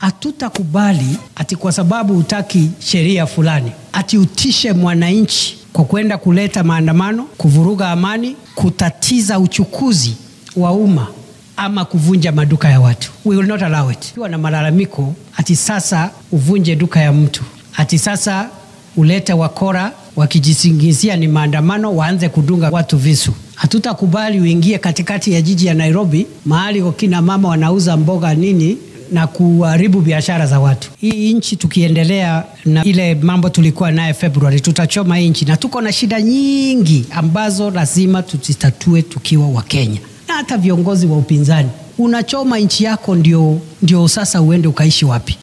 hatutakubali ati kwa sababu hutaki sheria fulani ati utishe mwananchi kwa kwenda kuleta maandamano, kuvuruga amani, kutatiza uchukuzi wa umma ama kuvunja maduka ya watu. We will not allow it. Kiwa na malalamiko ati sasa uvunje duka ya mtu, ati sasa ulete wakora wakijisingizia ni maandamano, waanze kudunga watu visu. Hatutakubali uingie katikati ya jiji ya Nairobi, mahali wakina mama wanauza mboga nini na kuharibu biashara za watu. Hii nchi tukiendelea na ile mambo tulikuwa naye Februari, tutachoma hii nchi, na tuko na shida nyingi ambazo lazima tuzitatue tukiwa Wakenya na hata viongozi wa upinzani. Unachoma nchi yako ndio, ndio sasa uende ukaishi wapi?